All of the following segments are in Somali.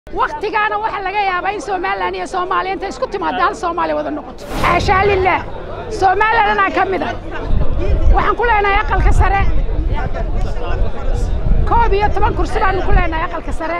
wakhtigaana waxaa laga yaabaa in somalilan iyo soomaaliya intay isku timaada hal soomaaliya wada noqoto xaashaa lilaah somalilan anaa ka mid a waxaan ku leenahay aqalka sare koob iyo toban kursi baanu ku leenahay aqalka sare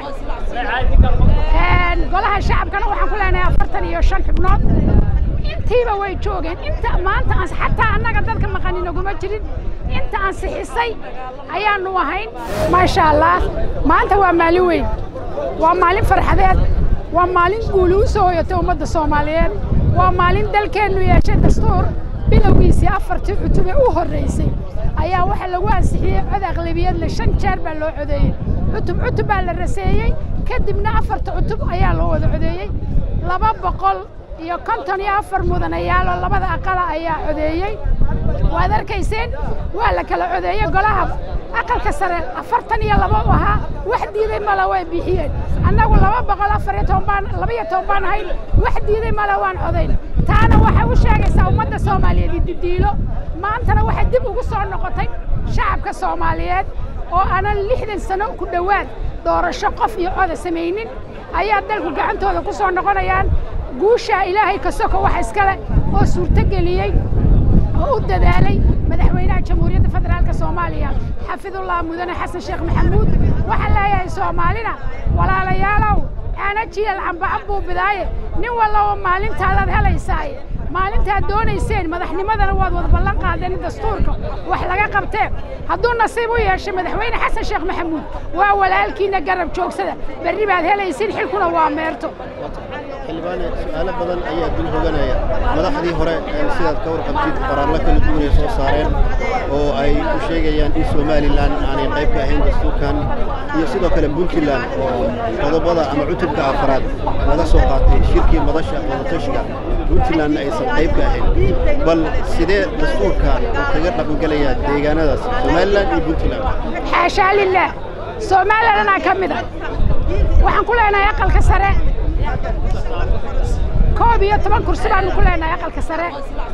golaha shacabkana waxaan ku leenahay afartan iyo shan xubnood intiiba way joogeen inta maanta aan xataa annaga dadka maqani naguma jirin inta aan sixisay ayaanu ahayn maasha allah maanta waa maalin weyn waa maalin farxadeed waa maalin guuli u soo hoyatay ummadda soomaaliyeed waa maalin dalkeennu yeeshay dastuur bilowgiisii afartii cutube u horraysay ayaa waxaa lagu ansixiyey cod aqlabiyadle shan jeer baa loo codeeyey cutub cutub baa la raseeyey kadibna afarta cutub ayaa loo wada codeeyey laba boqol iyo konton iyo afar mudanayaaloo labada aqala ayaa codeeyey waad arkayseen waa la kala codeeyey golaha aqalka sare afartan iyo laba u ahaa wax diiday male way bixiyeen annagu laba boqol afar iyo toban baan laba iyo toban baan ahayn wax diiday male waan codayn taana waxay u sheegaysaa ummadda soomaaliyeed ididiilo maantana waxay dib ugu soo noqotay shacabka soomaaliyeed oo aanan lixdan sano ku dhowaad doorasho qof iyo coda samaynin ayaa dalku gacantooda ku soo noqonayaan guushaa ilaahay ka soko wax iskale oo suurtogeliyey oo u dadaalay madaxweynaha jamhuuriyadda federaalka soomaaliya xafidullah mudane xasan sheekh maxamuud waxaan leeyahay soomaalina walaalayaalow aana jiilal cambacab buu bidaaye nin wallaba maalintaadaad helaysaaye maalintaad doonayseen madaxnimadana waad wada ballan qaadeen in dastuurka wax laga qabtee hadduu nasiib u yeeshay madaxweyne xasan sheekh maxamuud waa walaalkiina garab joogsada berri baad helaysiin xilkuna waa meerto xildhibaane su-aalo badan ayaa dul hoganaya madaxdii hore sidaad ka warqabtid qoraallo kala duwan ay soo saareen oo ay ku sheegayaan in somalilan aanay qayb ka ahayn dastuurkan iyo sidoo kale puntland oo qodobada ama cutubka afraad laga soo qaatay shirkii madasha wadatashiga puntlandna aysan qayb ka ahayn bal sidee dastuurka uu kaga dhaqangelayaa deegaanadaas somalilan iyo puntland xaashaa lilaah somalilan anaa ka mid a waxaan ku leenahay aqalka sare koob iyo toban kursi baanu ku leenahay aqalka sare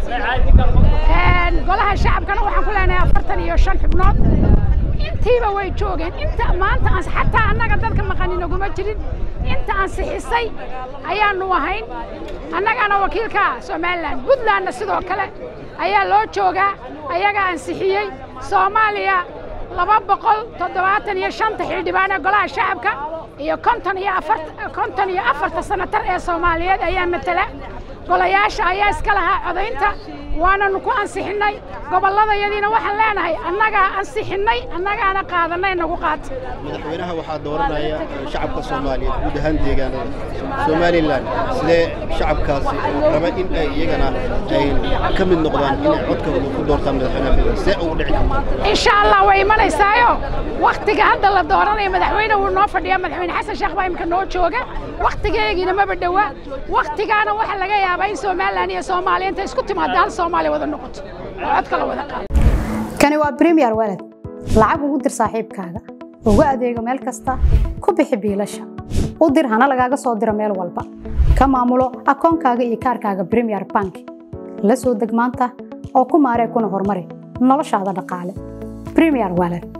golaha shacabkana waxaan ku leenahay afartan iyo shan xubnood intiiba way joogeen inta maanta aan xataa annaga dadka maqani naguma jirin inta aan sixisay ayaanu ahayn annagaana wakiilka somalilan puntlandna sidoo kale ayaa loo joogaa ayagaa ansixiyey soomaaliya laba boqol toddobaatan iyo shanta xildhibaan ee golaha shacabka iyo konton iyo afar konton iyo afarta sanatar ee soomaaliyeed ayaa matala golayaasha ayaa iska lahaa codaynta waananu ku ansixinnay gobolladayadiina waxaan leenahay annagaa ansixinnay annagaana qaadanay nagu qaata madaxweynaha waxaa dooranaya shacabka soomaaliyeed guud ahaan deegaanada somalilan sidee shacabkaasi raba in ay iyagana ay ka mid noqdaan inay codkooda ku doortaan madaxweynaha see ugu dhici karta insha allah way imanaysaayo wakhtiga hadda la dooranayo madaxweyne wuu noo fadhiyaa madaxweyne xasan sheekh baa imika noo jooga wakhtigeegiina maba dhowaa wakhtigaana waxaa laga yaabaa in somalilan iyo soomaaliya intay isku timaada hal soomaaliya wada noqoto oo codka la wada qaado kani waa premier walad lacag ugu dir saaxiibkaaga ugu adeego meel kasta ku bixi biilasha u dir hana lagaaga soo diro meel walba ka maamulo akoonkaaga iyo kaarkaaga premier bank la soo deg maanta oo ku maaree kuna horumari noloshaada dhaqaale premier walad